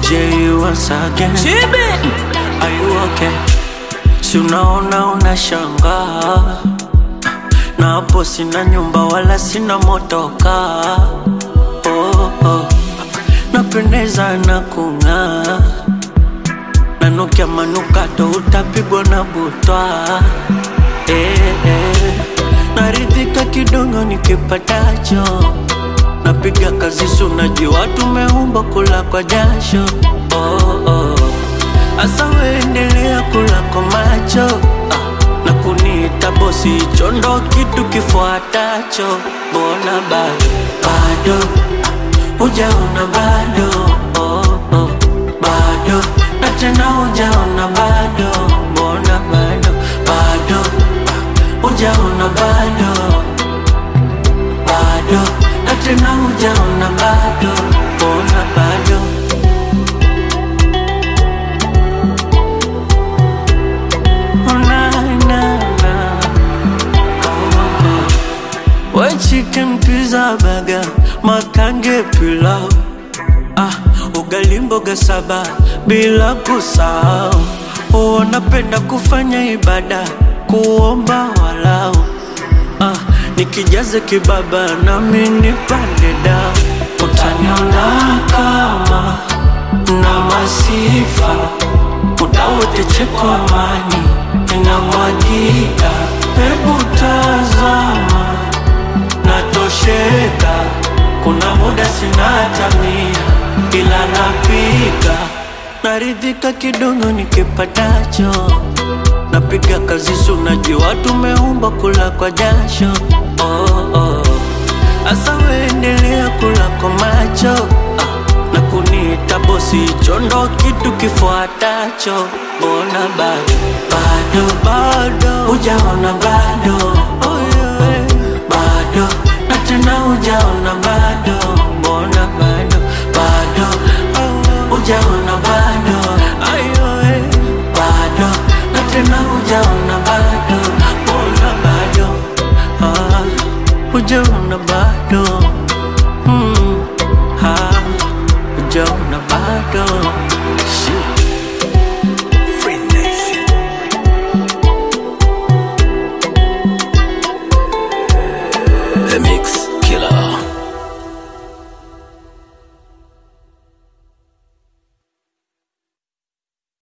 J once again. Are you okay? Si unaona unashangaa, na hapo sina nyumba wala sina motoka. Oh, oh. Napendeza na kung'aa, nanukia manukato, utapigwa na butwa. Eh, eh. Naridhika kidogo nikipatacho, napiga kazi, si unajua tumeumbwa kula kwa jasho. Oh, oh. Asa weendelea kula kwa macho ah, na kuniita bosi, hicho ndo kitu kifuatacho. Mbona bado bado ah, hujaona bado oh, oh, bado na tena hujaona bado, mbona bado bado ah, hujaona bado bado na tena hujaona bado, mbona bado Oh, na, na, na. We chicken pizza burger, makange pilau ah, ugali mboga saba bila kusahau. Oh, napenda kufanya ibada kuomba walau ah, nikijaze kibaba nami nipande dao, utaniona kama na masifa muda wote cheko amani inamwagika, hebu tazama natosheka. Kuna muda sina hata mia, ila napika naridhika kidogo nikipatacho, napiga kazi, si unajua tumeumba kula kwa jasho. Oh, oh. Asa weendelea kula kwa macho ah, na kuniita bosi, hicho ndo kitu kifuatacho. Mbona bado bado bado hujaona bado oh, yeah. bado na tena hujaona bado, mbona bado bado oh, hujaona bado ayo eh. bado na tena hujaona bado, mbona bado ah, hujaona bado mm, ah, hujaona bado